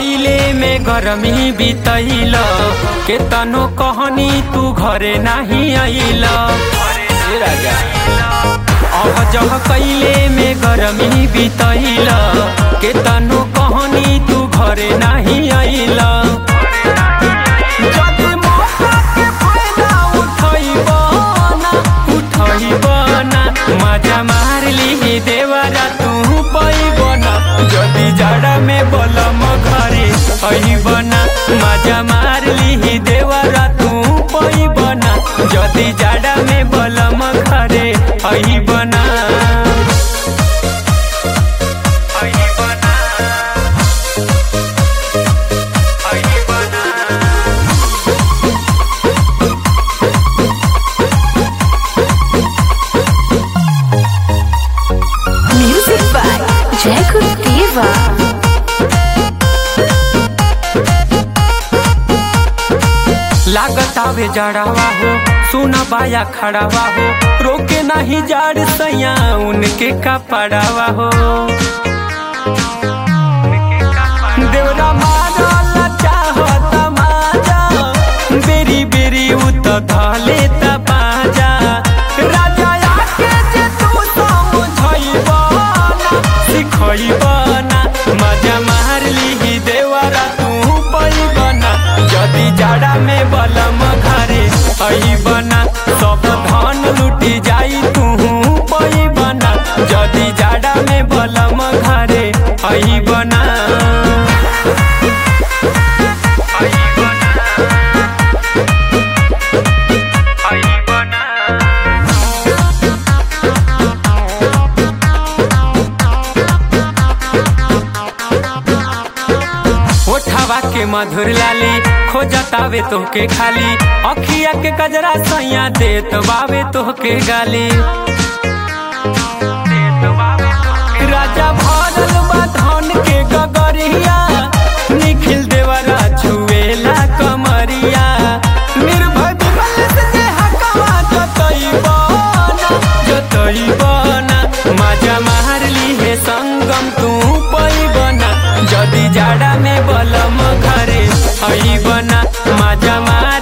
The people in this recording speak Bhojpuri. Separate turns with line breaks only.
कैले में गरमी बितैल के तनो कहनी तू घरे नहीं आइल ए राजा अह जह कैले में गरमी बितैल के तनो कहनी तू घरे नहीं आइल जदि मौका के फायदा उठैब ना, उठैब ना, मजा मार ली देवरा तू पैब ना जदि जाड़ा में बलम घरे अइब ना मजा मार ली देवरा तू पैब ना जदि जाड़ा में बलम घरे अइब ना अइब ना अइब ना
Music by Jacob Diva.
लागत आवे जड़ावा हो सुना बाया खड़ावा हो रोके नहीं जाड़ सैया उनके कपड़ावा हो देवरा मारल चाहत माजा बेरी बेरी उत धले त बाजा राजा आके जे तू समझैब ना सिखैब ना मजा मार ली देवरा तू पैब ना जदि जाड़ा में बलम घरे अइब ना सब धन लुटी जाई तू पैब ना जदि जाड़ा में बलम घरे अइब ना अइब ना अइब ना ओठवा के मधुर लाली खोजतावे तोहके खाली अखिया के कजरा सैया देत बावे तोहके गाली राजा भरल बा धन के गगरिया निखिल देवरा छुएला कमरिया निर्भय विमल से जे हकवा जतैब ना जतैब ना मजा मार ली हे संगम तू पैब ना जदि जाड़ा में बलम घरे अइब ना मजा मार